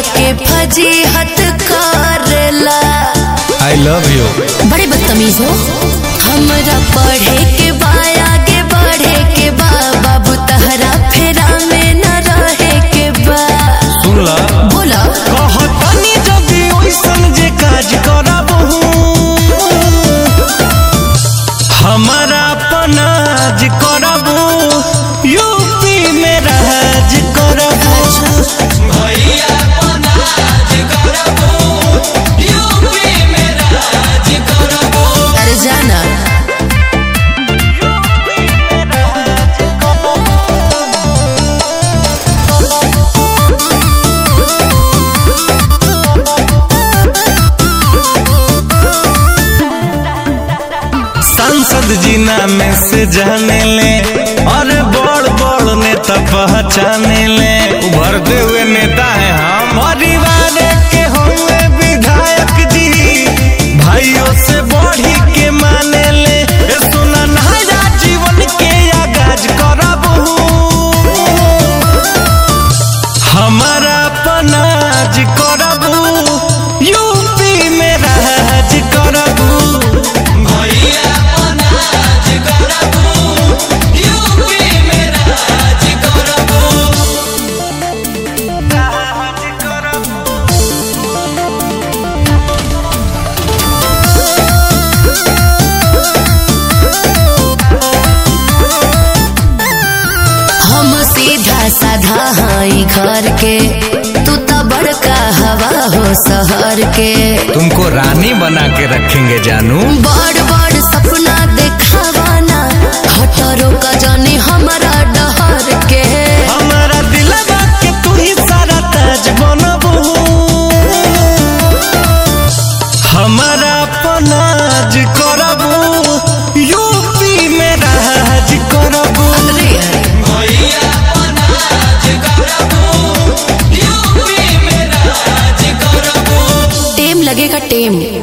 के फजीहत करेला I love you बड़े बदतमीज हो हमरा पढ़े के बा आगे बढ़े के बा बाबू तहरा फेरा में न रहे के बा सुन ला बोला कहतनी जदी ओइसन जे काज करबहू हमारा पनाज करबू यूपी में राज करबू भैया पनाज करबू यूपी में राज करबू अरे जाना सांसद जी नाम से जाने ले और बड़ बड़ नेता पहचाने ले उभरते हुए नेता है हम परिवार के होंगे विधायक जी भाइयों से बढ़ी के माने ले ए सुना नया जीवन के आगाज करबू हमारा पनाज करबू यूपी में राज करबू भैया पनाज करबू यूपी में राज करबू राज करबू हम सीधा साधा हाई घर के तू तो बड़का हवा हो शहर के तुमको रानी बना के रखेंगे जानू बड़ बड़ सपना देखावाना खटरों का जाने हमारा डहर के हमारा दिलवा के तू ही सारा ताज बनबू हमारा पनाज करबू यूपी में राज करबू अरे यार, भैया पनाज करबू यूपी में राज करबू टेम लगेगा टेम